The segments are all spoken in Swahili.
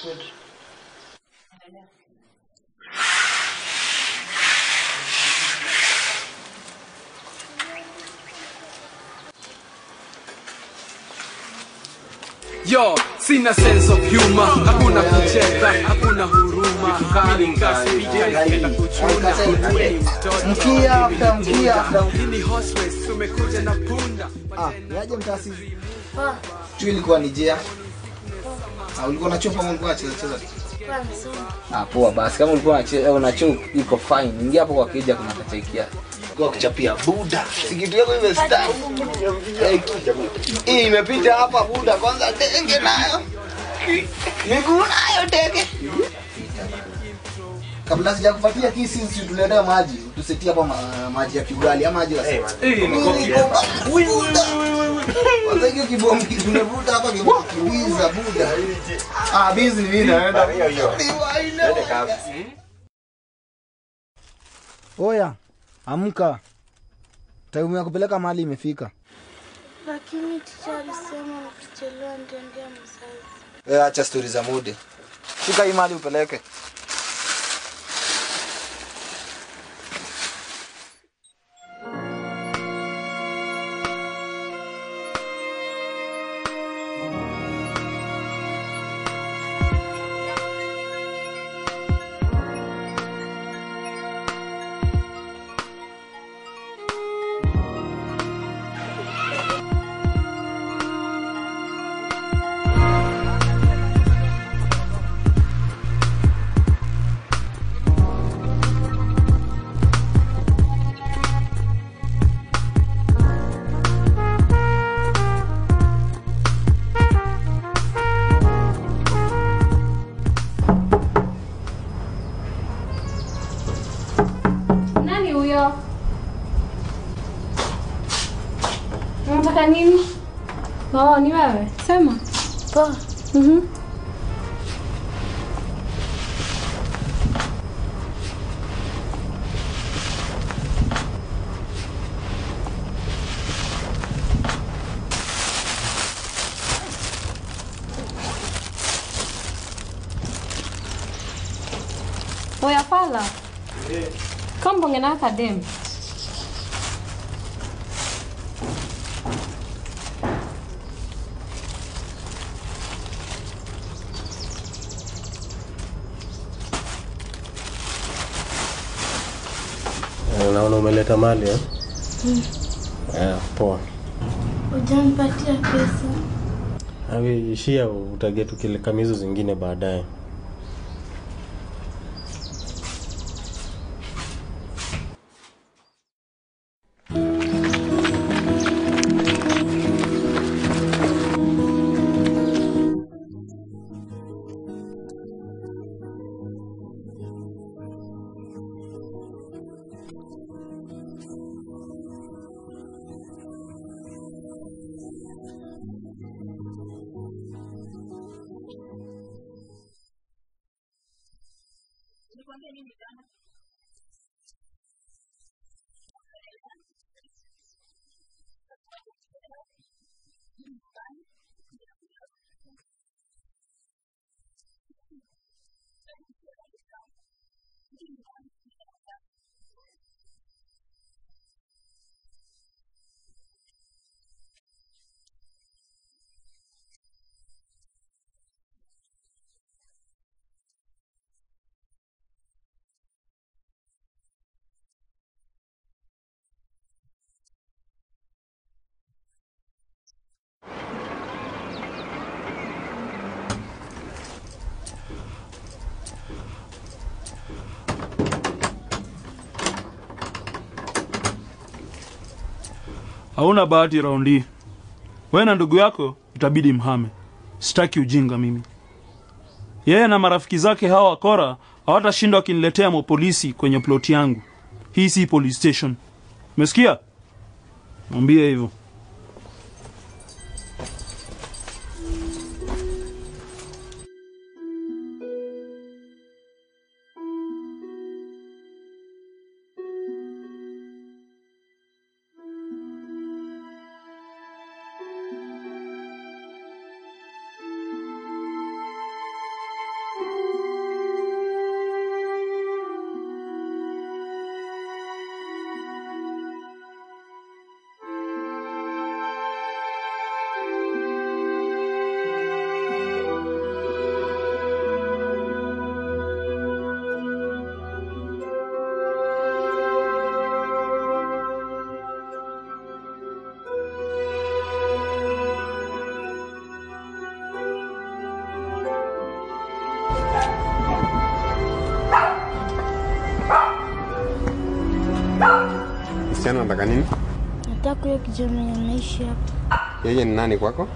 Yo, sina sense of humor, hakuna kucheka, hakuna huruma. Mimi ni kasi vijana kuchuna. Wewe ni mtoto. Mkia after mkia after Hii ni horse race, tumekuja na punda. Ah, niaje mtasi? Tu ilikuwa ni jea. Ah, ulikuwa unachopa ama ulikuwa unacheza cheza? Ah, poa basi kama ulikuwa unacheza unacho iko fine. Ingia hapo kwa kija kuna kachaikia. Kwa kuchapia buda. Sikitu yako imestack. Hii imepita hapa buda kwanza denge nayo. Miguu nayo denge. Kabla sijakupatia kisi si tuletea maji. Tusetie hapa ma, maji ya kiugali ama maji ya Hii ni kopi. kwanza hiyo kibomu tumevuta hapa kibiza buda. Ah, bizi ni mimi naenda. Oya, amka. Time ya kupeleka mahali imefika. Lakini ticha alisema ukichelewa nitaendea mzazi. Eh, acha stori za mude. Shika hii mahali upeleke. Nani huyo? Unataka nini? Oh, ni wewe. Sema. Poa, Mhm. Oya pala. Kambonge na akademi. Eh, Naona umeleta mali eh? Eh, poa. hujanipatia pesa. Awe ishia utagetu kile kamizo zingine baadaye. hauna bahati raundi hii. wewe na ndugu yako itabidi mhame sitaki ujinga mimi yeye na marafiki zake hawa wakora hawatashindwa wakiniletea mapolisi kwenye ploti yangu hii si police station umesikia mwambie hivyo msichana anataka nini? Nataka huyo kijana mwenye anaishi hapa. Yeye ni nani kwako?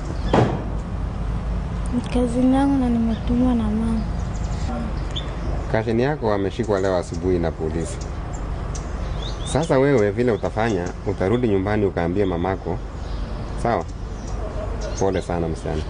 Ni kazini yangu na nimetumwa na mama. Kashini yako ameshikwa leo asubuhi na polisi. Sasa wewe vile utafanya, utarudi nyumbani ukaambie mamako, sawa? Pole sana msichana.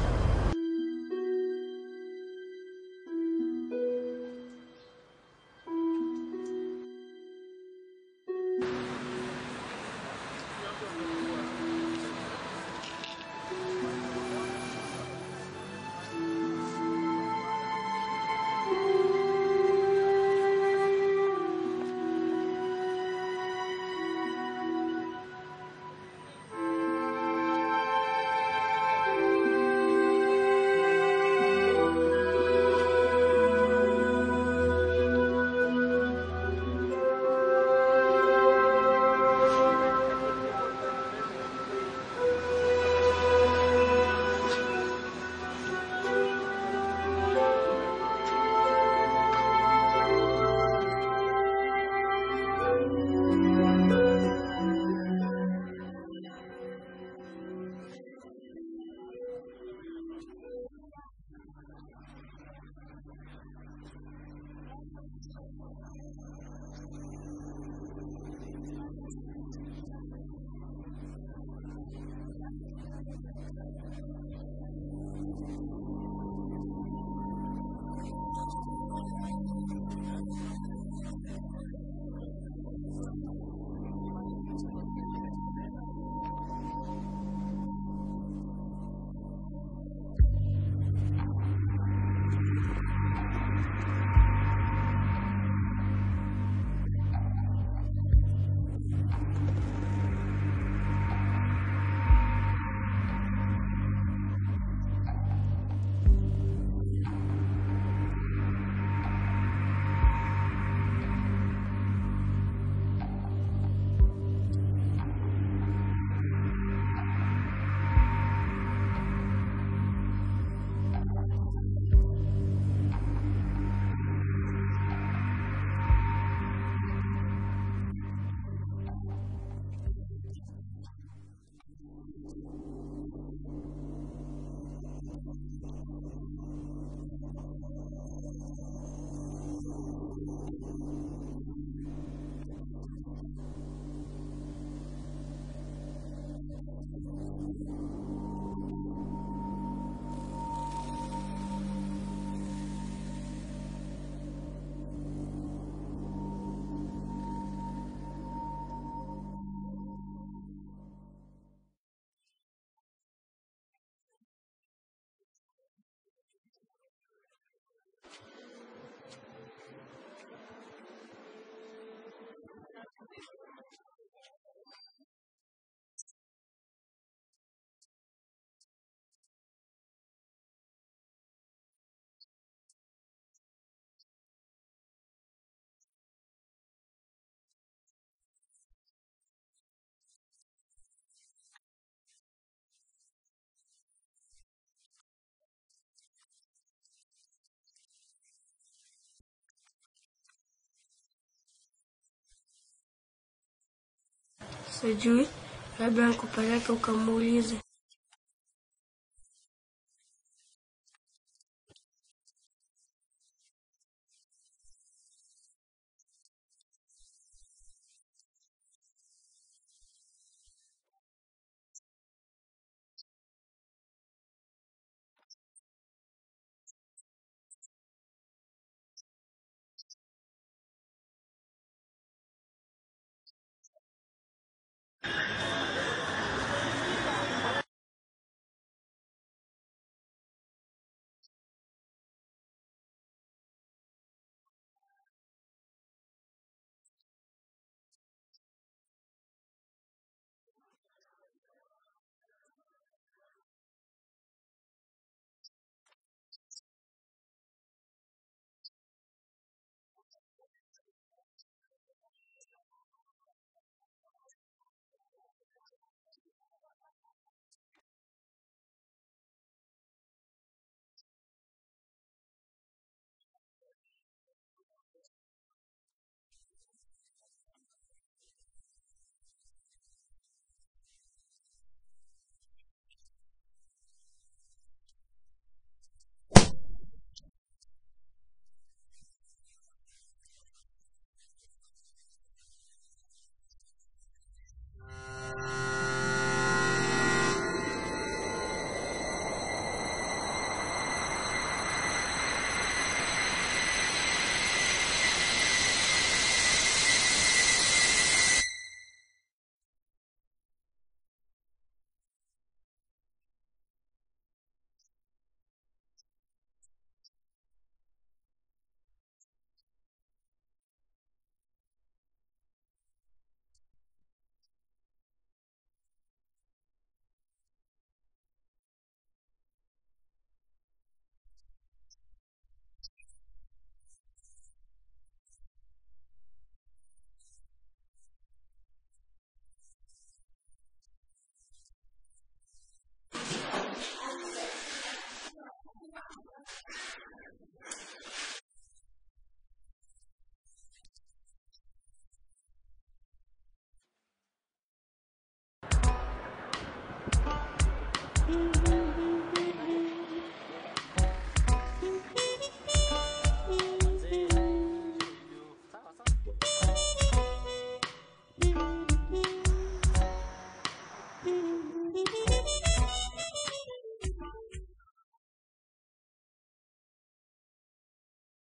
Sijui, labda nikupeleke ukamuulize.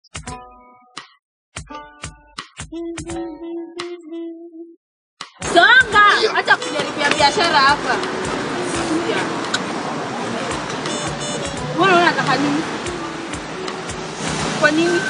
Songa! Acha kujaribia biashara hapa. Wewe unataka nini? Kwa nini?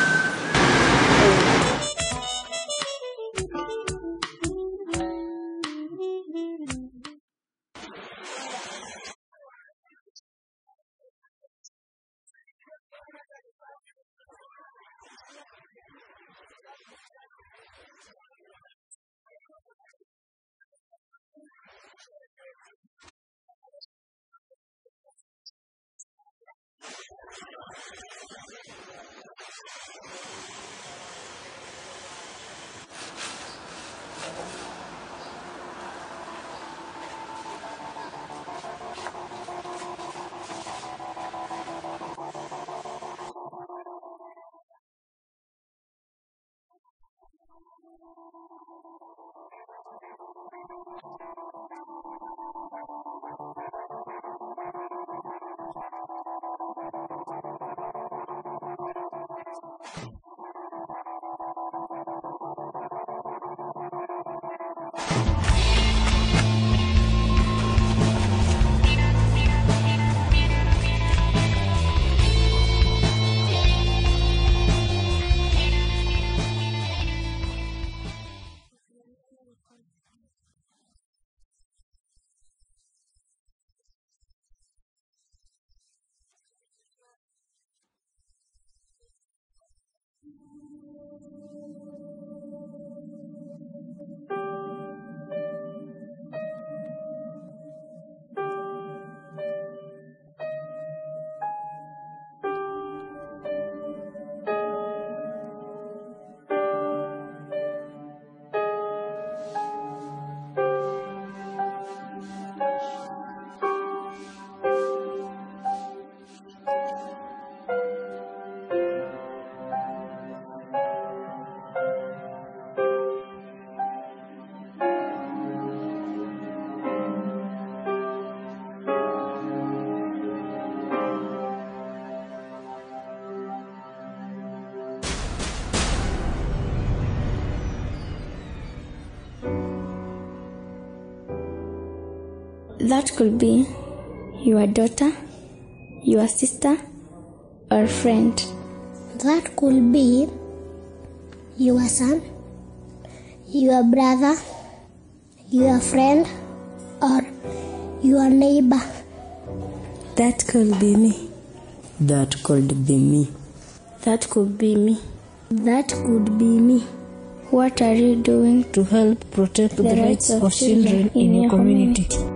That could be your daughter, your sister, or friend. That could be your son, your brother, your friend, or your neighbor. That could be me. That could be me. That could be me. That could be me. What are you doing To help protect the, rights of children in your community.